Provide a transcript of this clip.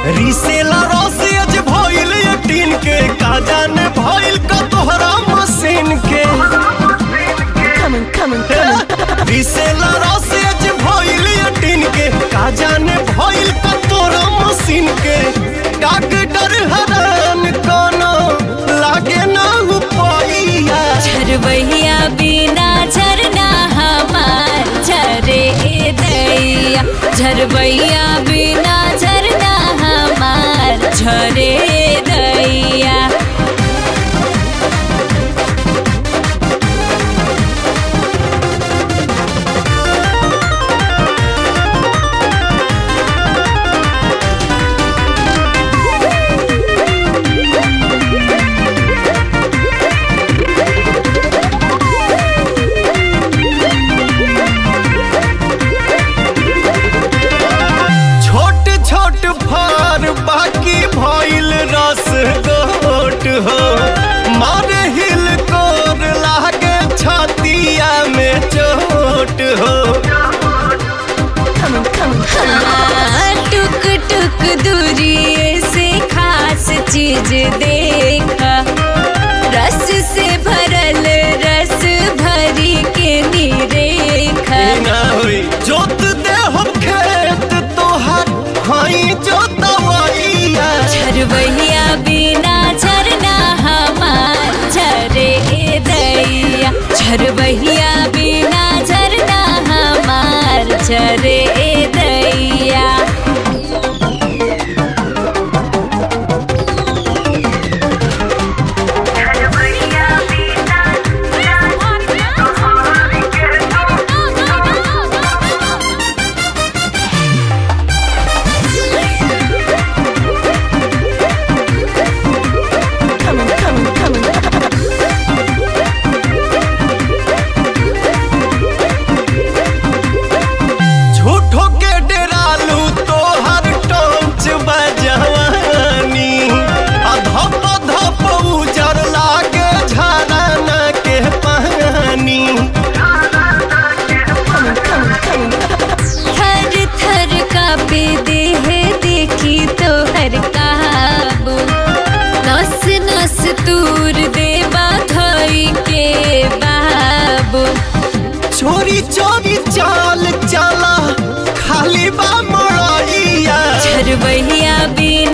रिसेला रसियज भइल ये टीन के का जाने भइल का तोहरा मशीन के Coming, coming, coming. रिसेला रसियज भइल ये टीन के का जाने भइल का तोहरा मशीन के डॉक्टर हरान कोनो लागे ना उपाइया झरबहिया बिना झरना हमार झरे ए दैया झरबहिया बिना झरना हमार झरे ए दैया छोट छोट फार बाकी भइल रस गोट हो मारे हिल कोर लागे छतिया में चोट हो हाँ, टुक टुक दूरी से खास चीज देखा रस से भरल रस भरी के निरेखा ना होई जोत दे हम खेत तोहर हई जोतवैया झरबहिया बिना झरना हमार झरे ए दैया झरबहिया बिना झरना हमार झरे ए दैया coming, coming, coming. झूठो के डेरालू तोहर टोंच बजवानी आ धप धप उजर लागे झरना के पानी थर थर कापे देह देखी तो हर काबू नस नस तूर देवा धोई के बाबू चोरी चोरी चाल चला खाली बा मड़ैया झरबहिया बिना